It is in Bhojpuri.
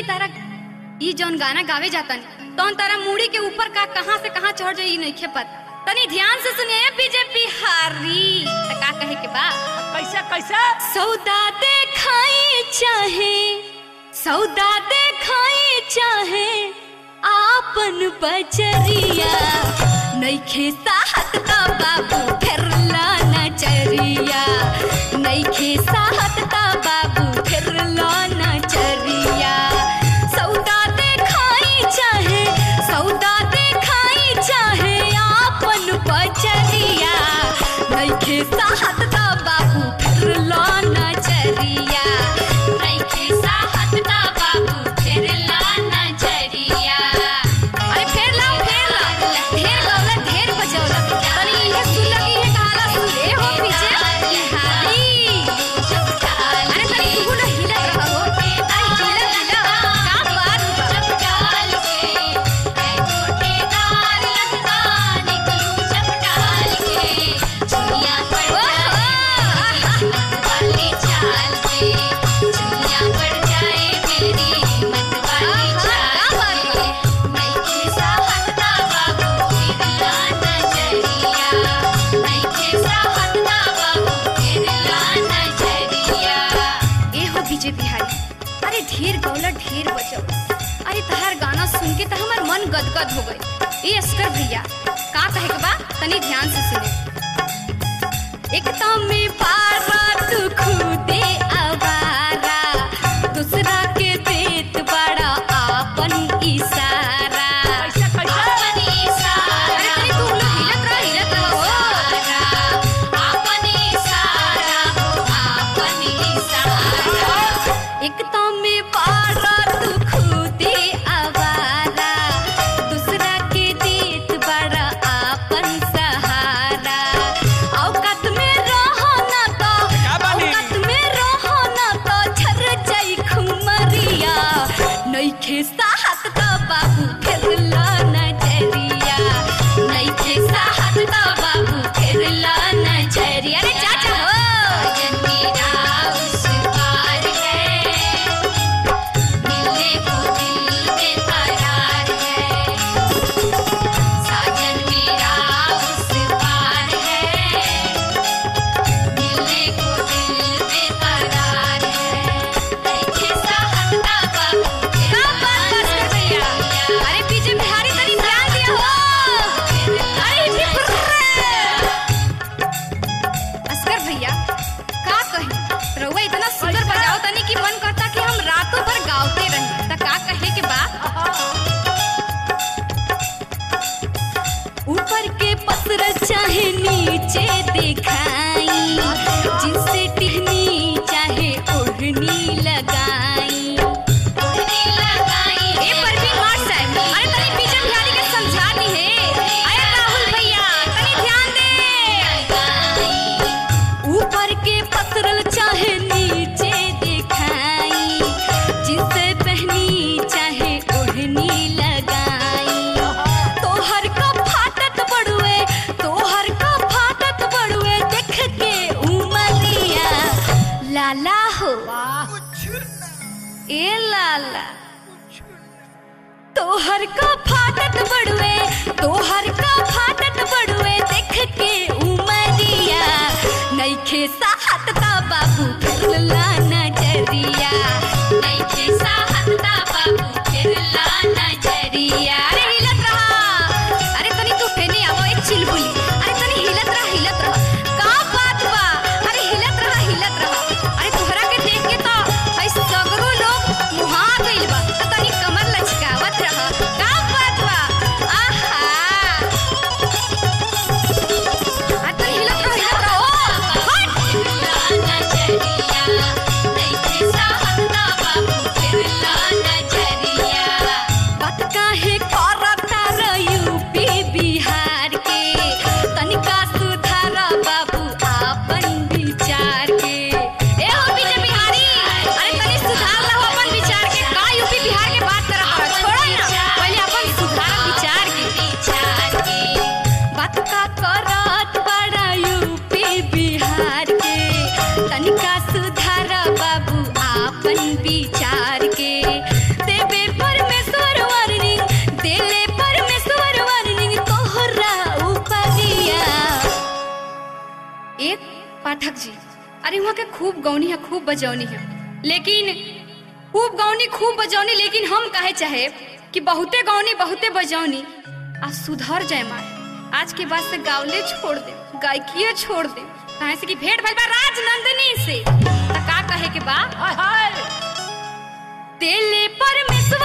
तारा ई जौन गाना गावे जातन तौन तारा मूड़ी के ऊपर का कहां से कहां चढ़ जाई नइखे पता तनी ध्यान से सुनिए बीजेपी हारी त का कहे के बा कैसे कैसे सौदा देखाई चाहे सौदा देखाई चाहे आपन बचरिया नइखे साहत का बाबू फिरला नचरिया नइखे साहत का बाबू फिरला नचरिया सौदा देखाई चाहे सौदा देखाई चाहे आपन बचरिया नइखे साहत का बाबू फिरला नचरिया नइखे साहत का बाबू फिरला नचरिया अरे फेर लाओ फेर लाओ ढेर गौला ढेर बजौला तनी इहे सुन लगी है कहाला सुन ए हो पीछे बिहारी अरे तनी तू ना हिलत रह हो अरे हिलत हिलत का बात बा चपटाल के ऐ गोटेदार लगता निकलू चपटाल के दुनिया पर वाली चाल के दुनिया पर जाए मेरी मत वाली चाल के मैं के साहत ना बाबू फिरला नजरिया मैं के साहत ना बाबू फिरला नजरिया ए हो बीजे बिहारी अरे ढेर गौला ढेर बचो अरे तहार गाना सुन के तो हमार मन गदगद हो गई ए अस्कर भैया का कहे के बा तनी ध्यान से सुने एक में पारा तू खुदे आवारा दूसरा के देत बड़ा आपन इशारा कैसे कैसे आपन इशारा अरे तनी तू लोग हिलत रह हिलत रह हो आपन इशारा हो आपन इशारा एक में पारा तू खुदे आवारा दूसरा के देत बड़ा आपन सहारा औकात में रहो ना तो का बानी? औकात में रहो ना तो झर जाई खुमरिया नइखे साहत का बाबू फिरला नजरिया नइखे साहत का बाबू फिरला नजरिया अरे चाचा हो मेरा उस पार है मिलने को दिल में करार है साजन मेरा उस पार है मिलने को दिल में करार है देखे साहत का बाबू का बात बस कर भैया अरे पीछे बिहारी तनी ध्यान दिया हो अरे हिप्पी फुर्रे अस्कर भैया का कही रउआ इतना सुंदर बजाओ तनी कि मन करता कि हम रातों भर गावते रही त का कहे के बा ऊपर के पसर चाहे नीचे दिखाई जिनसे टिहनी चाहे ओढ़नी लगाई ओढ़नी लगाई ए परवीन मार साहब अरे तनी पीछे बिहारी के समझा दी है अरे राहुल भैया तनी ध्यान दे ऊपर के पसरल चाहे नीचे दिखाई जिनसे पहनी चाहे ओढ़नी लगाई तोहर का फाटत बड़ुए तोहर का फाटत बड़ुए देख के उमलिया लाला हो ए लाला तोहर का फाटत बड़ुए तोहर का फाटत बड़ुए देख के उमरिया नइखे साहत का बाबू फिरला नजरिया नइखे साहत का बाबू फिरला नजरिया अरे हिलत रहा अरे तनी तू फेने आवो एक चिलबुली अरे तनी हिलत रहा हिलत रहा का बात बा अरे हिलत रहा हिलत रहा अरे तोहरा के देख के तो हई सगरो लोग मुहा गइल बा त तनी कमर लचकावत रहा का बात बा आहा आ तनी हिलत रहा हिलत रहा ओ हट पाठक जी अरे वहाँ के खूब गौनी है खूब बजौनी है लेकिन खूब गौनी खूब बजौनी लेकिन हम कहे चाहे कि बहुते गौनी बहुते बजौनी आ सुधर जाए मारे आज के बाद से गावले छोड़ दे गायकीय छोड़ दे कहे से कि भेंट भइल बा राजनंदिनी से त का कहे के बा हाय हाय तेले परमेश्वर